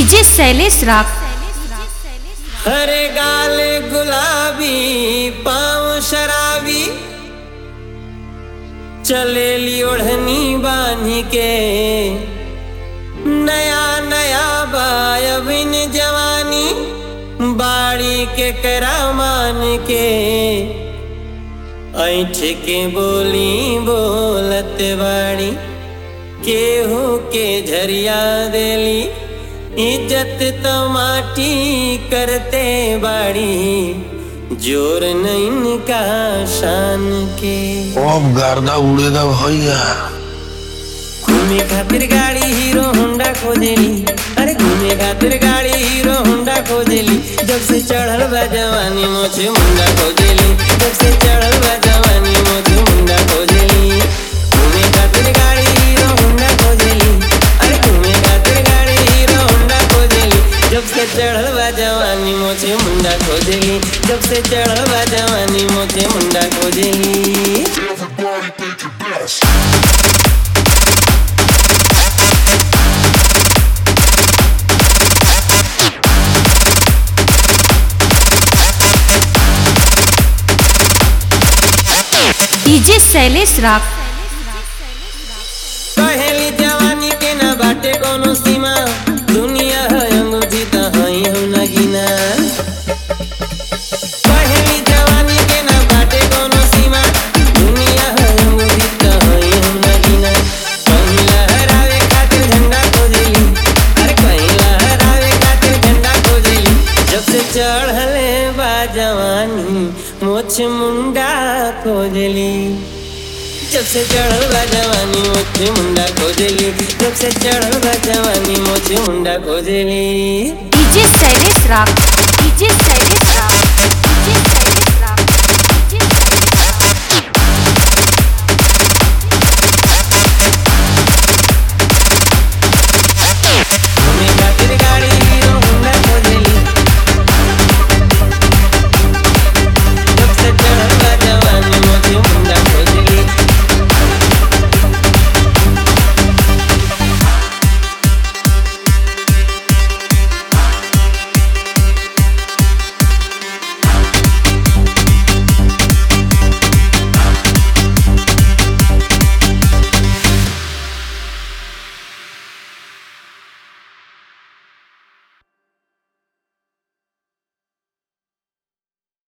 DJ Shailesh राग हरे गाल गुलाबी पाँव शराबी चलेली ओढ़नी बांधी के नया नया बायबिन जवानी बाड़ी के करामान के ऐठ के बोली बोलत बाड़ी केहू के झरिया देली इज्जत तो माटी करते बाड़ी जोर नहीं का शान के अब गर्दा उड़ेदा भैया घूमे खातिर गाड़ी हीरो होंडा खोजेली अरे घूमे खातिर गाड़ी हीरो होंडा खोजेली जब से चढ़ल बा जवानी मोछे मुंडा खोजेली जब से चढ़ल बा जवानी मोछे मुंडा खोजेली घूमे खातिर गाड़ी हीरो होंडा खोजेली अरे घूमे खातिर गाड़ी हीरो होंडा खोजेली जब से चढ़ल बा जवानी मोछे मुंडा खोजेली जब से चढ़ल बा जवानी मोछे मुंडा खोजेली डीजे शैलेश राग कहेली जवानी के ना बाटे कोनो सीमा दुनिया है अंगूठी त हई हम नगीना कहेली जवानी के ना बाटे कोनो सीमा दुनिया है अंगूठी त हई हम नगीना कहीं लहरावे खातिर झंडा खोजेली अरे कहीं लहरावे खातिर झंडा खोजेली जब से चढ़ले बा जवानी मोछ मुंडा खोजेली जब से चढ़ल बा जवानी मोछे मुंडा खोजेली जब से चढ़ल बा जवानी मोछे मुंडा खोजेली डीजे शैलेश राग डीजे शैलेश राग